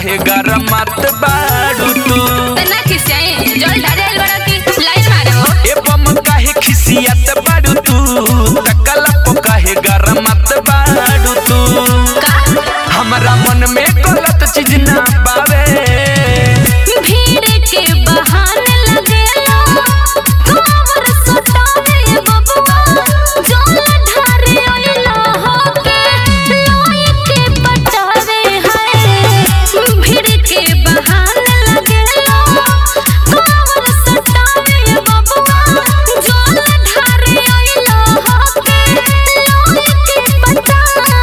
काहे गरमात बाड़ू तू तना खिसियाई जल ढारे आइल बड़ा की लाइन मारे हो ए बम काहे खिसियत बाड़ू तू तकला पो काहे गरमात बाड़ू तू का हमरा मन में गलत चीज ना पावे भीड़ के बहाने लगेला खबर सतावे बबुआ जल ढारे आइला होके लोई के पटावे है भीड़ के बहाने लगेला खबर सतावे बबुआ जल ढारे आइला होके लोई के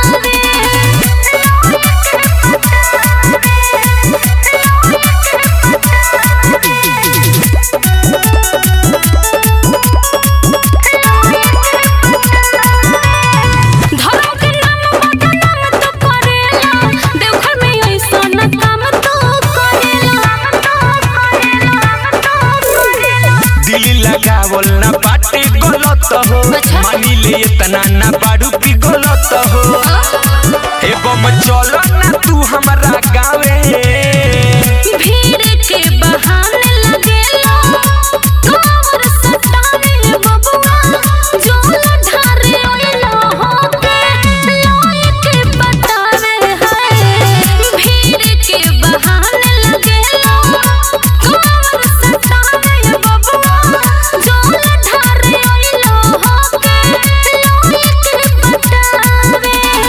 धर्म के नाम बदनाम तो करेला देवघर में ऐसन काम तो करेला दिल लगावल ना बाटे गलत हो अच्छा। मानी ले इतना ना बाड़ू की गलत हो ए बम चलो ना तू हमरा गावे भीड़ के बहाने लगेला खबर सतावे बबुआ जल ढारे आइला होके लोई के पटावे है भीड़ के बहाने लगेला खबर सतावे बबुआ जल ढारे आइला होके लोई के पटावे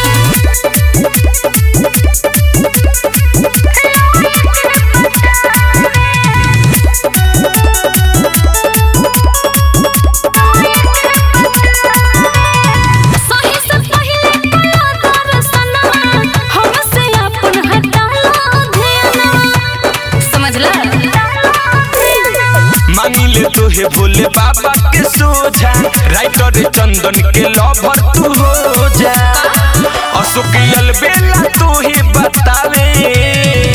सही से पहिले कला दर्शनमा हमसे अपन हटाला ध्यानमा समझला मांगी ले तो हे भोले बाबा के सोझा राइटर चंदन के लवर तू हो जा अशोक अलबेला तो ही बतावे